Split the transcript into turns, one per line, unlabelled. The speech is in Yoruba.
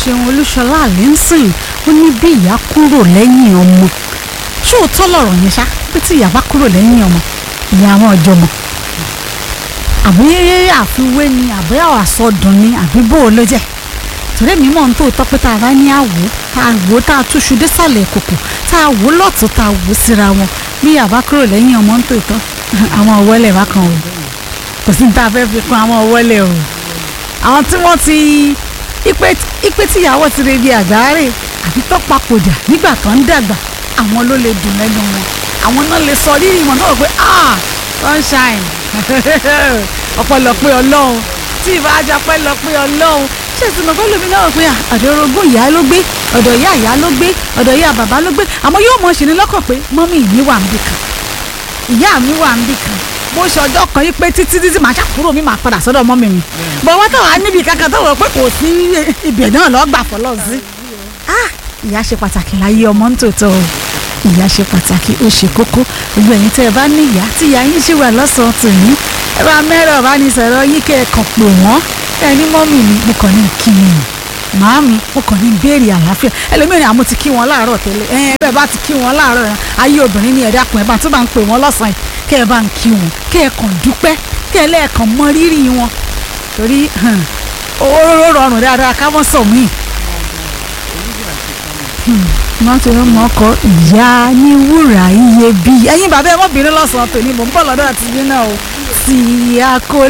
ṣeun olúṣọlá àlẹ́ ń sìn ó ní bí ìyá kúrò lẹ́yìn ọmọ ṣóòótọ́ lọ̀rọ̀ yẹn ṣá pé tí ìyá bá kúrò lẹ́yìn ọmọ ìyá àwọn ọjọ́ mọ̀ àbí àfiwé ni àbí àsọdùn ni àbí bó o ló jẹ́ torí mi mọ̀ ń tó tọ́ pé tá a bá ní àwò tá a wò tá a túṣu désàlẹ̀ kòkò tá a wò lọ́tún tá a wò síra wọn bí ìyá bá kúrò lẹ́yìn ọmọ ń tó tọ́ àwọn ọ̀wọ́lẹ̀ bá kan o kò sí ní tá a fẹ́ fi kún àwọn ọ̀wọ́lẹ̀ o àwọn tí wọ́n ti ipe tíyàwó ti rebi àgbáre àbí tó papòdà nígbà tó ń dàgbà àwọn ló lè dùn lẹ́nu wọn àwọn náà lè sọ rírì wọn náà pé ah sunshine ọ̀pọ̀lọpọ̀ ọlọ́run tí ìbá ajá pẹ́lọpẹ́ ọlọ́run ṣé ìtumọ̀ pẹ́ lómi náà pé ọ̀dọ̀ orogún ìyá ló gbé ọ̀dọ̀ ìyá ìyá ló gbé ọ̀dọ̀ ìyá bàbá ló gbé àmọ́ yóò mọ̀ ṣe ní lọ́kàn pé mọ́mí mi wà níbì kan ìyá mi wà níbì kan bó ṣe ọjọ́ kan yí pé títí títí màá ṣàkúrò mi màá padà sọ́dọ̀ mọ́mí mi bọ̀ wọ́n tó wà níbi kankan tó wọ̀ pé kò sí ibẹ̀ náà lọ́ọ́ gbà fọlọ́ sí ìyá ṣe pàtàkì láyé ọmọ ń tòótọ́ o ìyá ṣe pàtàkì ó ṣe kókó gbogbo ẹ̀yin tẹ́ ẹ bá ní ìyá tí ìyá yín ṣì wà lọ́sàn-án tòní ẹ bá mẹ́rọ̀ ọ̀bánisọ̀rọ̀ yín kẹ́ ẹ kàn pè wọ́n ẹ ní mọ́mì mi mo kàn ní kí ni màámi mo kàn ní béèrè àlàáfíà ẹlòmíràn àmọ́ ti kí wọn láàárọ̀ tẹ́lẹ̀ ẹ bẹ́ẹ̀ bá ti kí wọn láàárọ̀ yẹn ayé obìnrin ní ẹ̀dá kan ẹ̀ bá tó bá ń pè wọ́n lọ́sàn-án kẹ́ ẹ bá ń kí wọn kẹ́ ẹ kàn dúpẹ́ kẹ́ ẹ lẹ́ẹ̀kan mọ rírì wọn torí ó rọrùn dáadáa ká wọ́n sọ míì wọ́n ti rán mọ́kọ́ ìyá ní wúrà iyebíye ẹ̀yin bàbá ẹ̀ mọ́ bínú lọ́sàn-án tòní mò ń bọ̀ lọ́dọ̀ àti yín náà o tí a kò